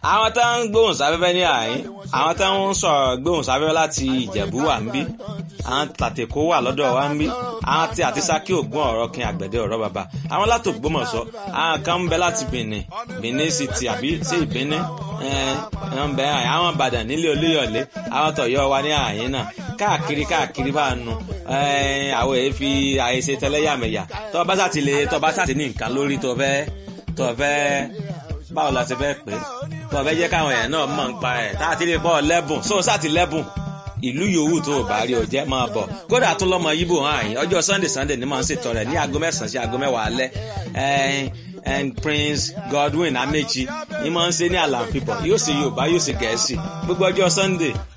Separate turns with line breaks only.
àwọn tó ń gbóhùn sáfẹ́fẹ́ ní àyín àwọn tó ń sọ̀rọ̀ gbóhùn sáfẹ́fẹ́ láti ìjẹ̀bú wà ń bí àwọn tàtẹ̀kọ́ wà lọ́dọ̀ wa ń bí àwọn tí àti sákì ògùn ọ̀rọ̀ kin àgbẹ̀dẹ ọ̀rọ̀ bàbá àwọn láti Ògbómọ̀ṣọ́ àwọn kan ń bẹ láti Benin Benin City àbí sí ìbíní ń bẹ àwọn Ìbàdàn nílé Olúyọ̀lé àwọn tọ̀yọ́ wa ní àyín náà káàkiri káàkiri bá nu àwọn èyí fi àyèsè tẹlẹ́yàmẹ̀yà tó bá sàtì lè tó bá sàtì ní nǹkan lórí tó fẹ́ tó fẹ́ báwo la ṣe fẹ́ pè é tó fẹ́ jẹ́ káwọn èèyàn náà mọ̀ ń pa ẹ̀ tá a ti lè pọ̀ lẹ́bùn sóò sàtì lẹ́bùn ìlú yòówù tó o bá rí o jẹ́ máa bọ̀ kódà tún lọ́mọ yíbò hàn yín ọjọ́ sunday sunday ni màá ń ṣètò rẹ̀ ní aago mẹ́sàn-án sí aago mẹ́wàá alẹ́ and prince godwin amechi ni màá ń ṣe ní àlàáfíà yóò ṣe yorùbá yóò ṣe gẹ̀ẹ́sì gbogbo ọjọ́ sunday